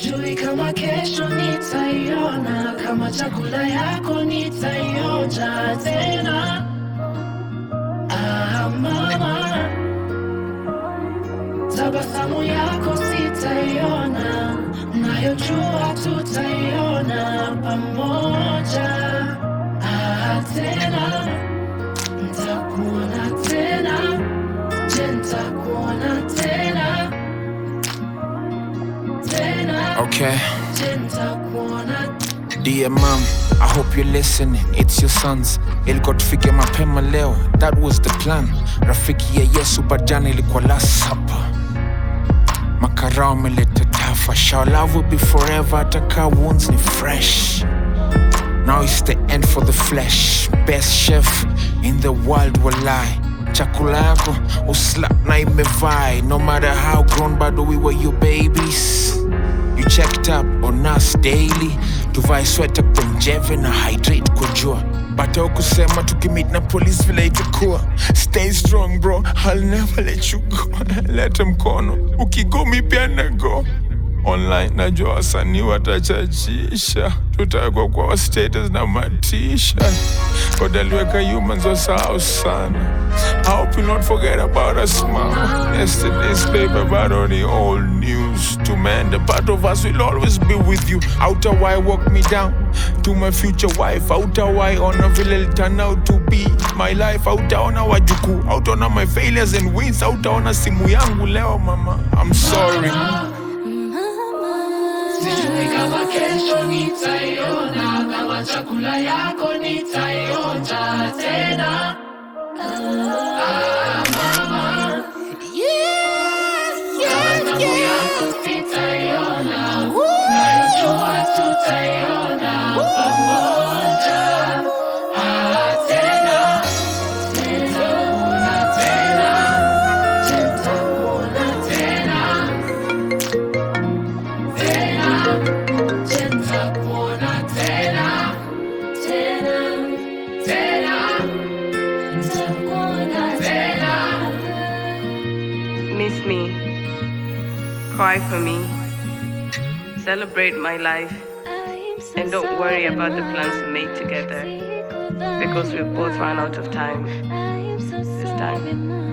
Sijui kama kesho nitaiona, kama chakula yako nitaionja tena. Ah, mama, tabasamu yako sitaiona, nayojua tutaiona pamoja. Ah, tena ntakuona tena, je, ntakuona tena tena, Okay. je, ntakuona Dear mom, I hope you're listening. It's your sons. Ilikuwa tufike mapema leo. That was the plan. Rafiki ya Yesu bajani ilikuwa last supper. Makarao ameleta tafa. Shall love will be forever. Ataka wounds ni fresh. Now it's the end for the flesh. Best chef in the world will lie. Chakula yako uslap na imevai. No matter how grown, bado we were your babies. You checked up on us daily. Tuvae sweta kwa njeve na hydrate kwa jua. Bata kusema tukimit na police vile itakuwa. Stay strong bro, I'll never let you go. Leta mkono, ukigo mi pia na go online najua wasanii watachachisha tutawekwa kwa status na matisha kodaliweka humans wasahau sana I hope you not forget about us mom yesterday's paper but on the old news to man the part of us will always be with you outer why walk me down to my future wife outer why ona vile it'll turn out to be my life outaona wajukuu outaona my failures and wins outaona simu yangu leo mama I'm sorry Sijui kama kesho nitaiona, kama chakula yako nitaionja tena. Ah, mama, tabasamu yako sitaiona, najua tutaiona pamoja. Ah, tena, nitakuona tena, nitakuona tena. Tena, nitakuona tena, tena, tena, nitakuona tena. Miss me. Cry for me. Celebrate my life. And don't worry about the plans we made together Because we've both run out of time. this time.